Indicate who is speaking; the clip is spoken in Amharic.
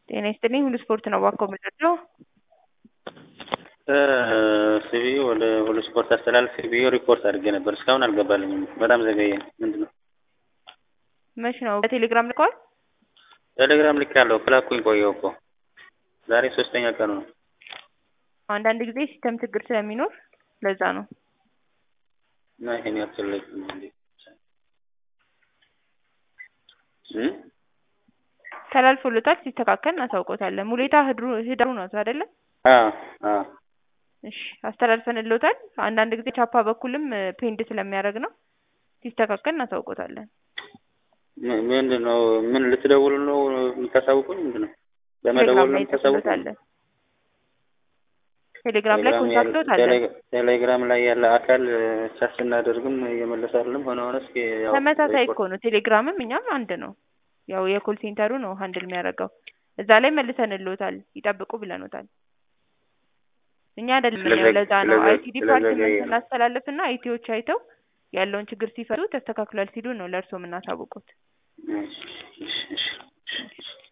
Speaker 1: ጤና ይስጥልኝ ሁሉ ስፖርት ነው እባክዎ ምንድነው?
Speaker 2: ሲቢ ወደ ሁሉ ስፖርት አስተላልፌ ብዬ ሪፖርት አድርጌ ነበር እስካሁን አልገባልኝም በጣም ዘገየ ምንድነው?
Speaker 1: መች ነው በቴሌግራም ልከዋል?
Speaker 2: ቴሌግራም ልኬያለሁ ከላኩኝ ቆየሁ እኮ ዛሬ ሶስተኛ ቀኑ ነው።
Speaker 1: አንዳንድ ጊዜ ሲስተም ችግር ስለሚኖር ለዛ ነው።
Speaker 2: እና ይሄን ያክል እንዴ
Speaker 1: ተላልፎለታል ሲስተካከል እናሳውቆታለን። ሙሌታ ህድሩ ህዳሩ ነው አይደለ?
Speaker 2: አዎ አዎ
Speaker 1: እሺ አስተላልፈንልዎታል። አንዳንድ ጊዜ ቻፓ በኩልም ፔንድ ስለሚያደርግ ነው። ሲስተካከል እናሳውቆታለን።
Speaker 2: ምንድን ነው ምን ልትደውሉ ነው የምታሳውቁኝ? ምንድን ነው በመደወል ነው የምታሳውቁኝ?
Speaker 1: ቴሌግራም ላይ ኮንታክቶት አለ።
Speaker 2: ቴሌግራም ላይ ያለ አካል ቻት ስናደርግም እየመለሰ አይደለም። ሆነ ሆነ እስኪ ያው
Speaker 1: ተመሳሳይ እኮ ነው። ቴሌግራምም እኛም አንድ ነው። ያው የኮል ሴንተሩ ነው ሀንድል የሚያደርገው። እዛ ላይ መልሰንልዎታል፣ ይጠብቁ ብለኖታል። እኛ አይደለም የምናየው። ለዛ ነው አይቲ ዲፓርትመንት እናስተላልፍና አይቲዎች አይተው ያለውን ችግር ሲፈቱ ተስተካክሏል ሲሉ ነው ለእርስዎ የምናሳውቁት።
Speaker 2: እሺ እሺ